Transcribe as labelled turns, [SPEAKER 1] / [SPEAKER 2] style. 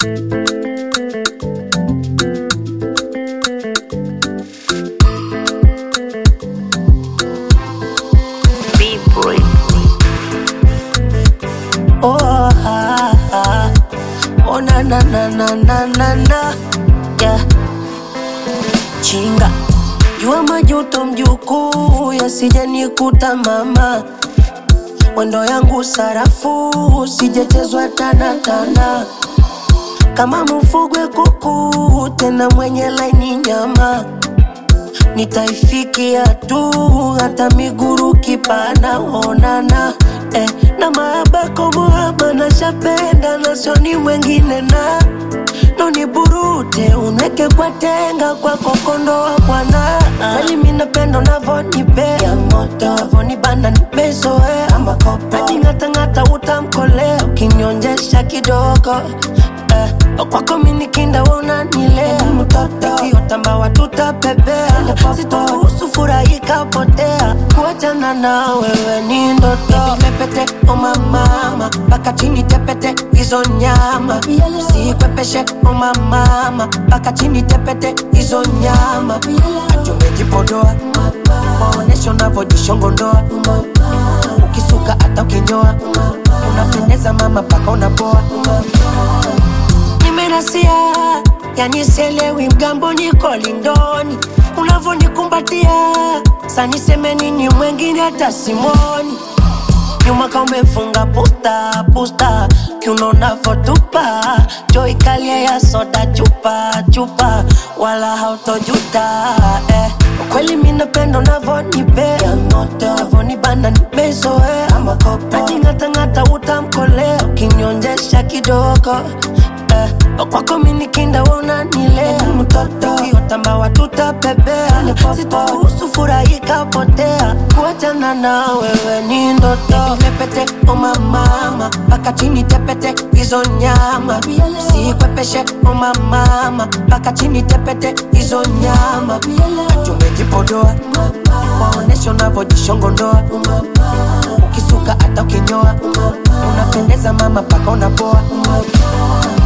[SPEAKER 1] B-boy.
[SPEAKER 2] Oh, ah, ah. oh na na na na na na na yeah. Chinga jua majuto mjukuu yasije nikuta mama mwendo yangu sarafu sijechezwa tana tana kama mfugwe kuku tena mwenye laini nyama nitaifikia tu hata miguru kipana onana eh, na maabako muhaba na shapenda na sioni mwengine na noni burute unweke kwa tenga kwa kokondo wa bwana kweli minapenda unavonipea moto avonibana nimezoea najing'atang'ata utamkolea ukinyonjesha kidogo eh, kwako minikinda unanilea ikiotamba tutapepea sitoruhusu furaha ikapotea kuachana na wewe ni ndoto pepete omamama mpaka chini tepete hizo nyama sikwepeshe omamama mpaka chini tepete hizo nyama achumejipodoa maonesho unavyojishongondoa ukisuka hata ukinyoa unapendeza mama mpaka unapoa nimenasia yani selewi mgambo niko lindoni unavonikumbatia saniseme nini mwengine hata simoni nyuma ka umefunga pusta pusta kiunonavotupa joikalia ya soda chupa chupa wala hautojuta eh. kweli minapenda unavonipea avonibana nimezoea najing'atang'ata utamkolea ukinyonjesha kidogo eh, kwako minikinda unanilea ukiotamba watutapepea sitoruhusu furaha ikapotea kuachana na wewe ni ndoto pepete omamama mpaka chini tepete hizo nyama sikwepeshe omamama mpaka chini tepete hizo nyama achumejipodoa maonesho unavyojishongondoa ukisuka hata ukinyoa unapendeza mama mpaka unapoa